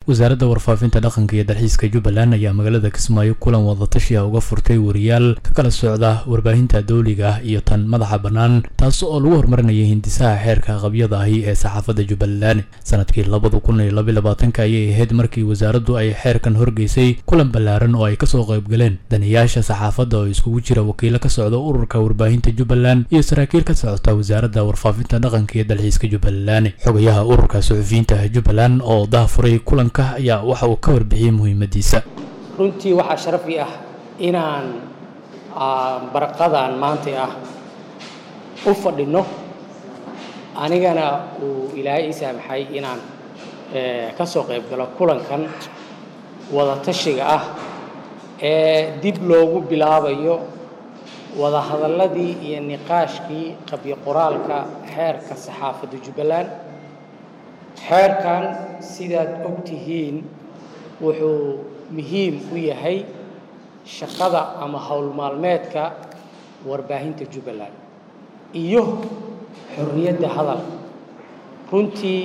wasaaradda warfaafinta dhaqanka iyo dalxiiska jubbaland ayaa magaalada kismaayo kulan wadatashiya uga furtay wariyaal ka kala socda warbaahinta dowliga ah iyo tan madaxa bannaan taas oo lagu horumarinaya hindisaha xeerka qabyada ahi ee saxaafadda jubbaland sanadkii labada kun iyo labaiy labaatanka ayay ahayd markii wasaaraddu ay xeerkan horgeysay kulan ballaaran oo ay kasoo qaybgaleen daniyaasha saxaafadda oo iskugu jira wakiilo ka socda ururka warbaahinta jubbaland iyo saraakiil ka socota wasaaradda warfaafinta dhaqanka iyo dalxiiska jubbaland xogayaha ururka suxufiyiinta jubbaland oo dahafuray kulanka ayaa waxa uu ka warbixiyey muhiimadiisa runtii waxaa sharafi ah inaan baraqadan maanta ah u fadhinno anigana uu ilaahay ii saamaxay inaan ka soo qayb galo kulankan wadatashiga ah ee dib loogu bilaabayo wadahadalladii iyo niqaashkii qabyo qoraalka xeerka saxaafadda jubbaland xeerkan sidaad og tihiin wuxuu muhiim u yahay shaqada ama howl maalmeedka warbaahinta jubbaland iyo xorriyadda hadal runtii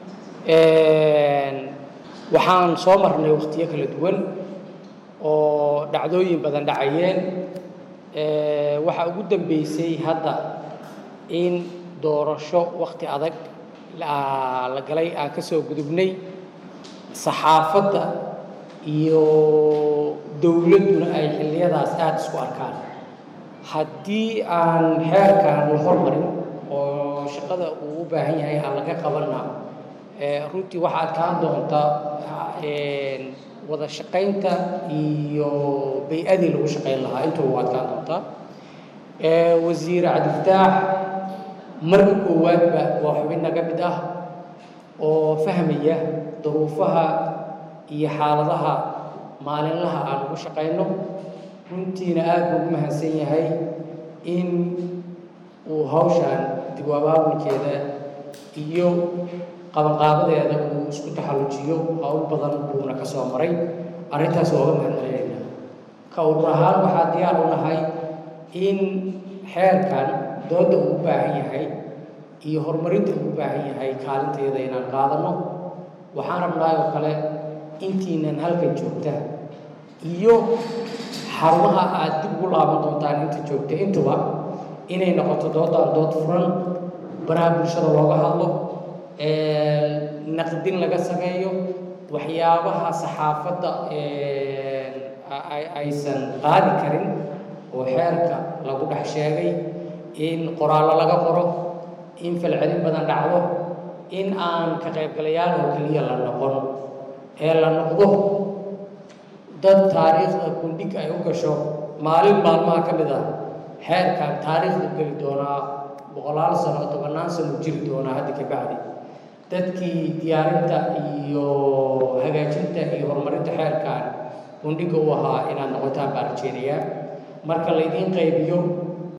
waxaan soo marnay wakhtiyo kala duwan oo dhacdooyin badan dhacayeen waxaa ugu dambeysay hadda in doorasho wakhti adag la galay aan ka soo gudubnay saxaafadda iyo dowladduna ay xilliyadaas aada isku arkaan haddii aan xeerkan la hormarin oo shaqada uu u baahan yahay aan laga qabanna runtii waxaa adkaan doonta wada shaqaynta iyo bay-adii lagu shaqayn lahaa intuba waa adkaan doontaa wasiir cabdifataax marka koowaadba waa xubin naga mid ah oo fahmaya duruufaha iyo xaaladaha maalinlaha aan ugu shaqayno runtiina aada buu ugu mahadsan yahay in uu hawshaan dib u abaabulkeeda iyo qabanqaabadeeda uu isku taxallujiyo hawl badan buuna ka soo maray arrintaas waa uga mahadcelinayna ka urur ahaan waxaa diyaar u nahay in xeerkan dooda uu u baahan yahay iyo horumarinta uu u baahan yahay kaalinteeda inaan qaadanno waxaan rabnaa oo kale intiinan halkan joogta iyo xarumaha aad dib ugu laaban doontaan inta joogta intuba inay noqoto doodaan dood furan baraha bulshada looga hadlo naqdin laga sameeyo waxyaabaha saxaafadda aysan qaadi karin oo xeerka lagu dhex sheegay in qoraallo laga qoro in falcelin badan dhacdo in aan ka qaybgalayaal oo keliya la noqon ee la noqdo dad taariikhda gundhig ay u gasho maalin maalmaha ka mid ah xeerkan taariikhdu geli doonaa boqolaal sano tobannaan sano jiri doonaa hadda ka bacdi dadkii diyaarinta iyo hagaajinta iyo horumarinta xeerkan gundhiga u ahaa inaad noqotaan baa rajeynayaa marka laydiin qaybiyo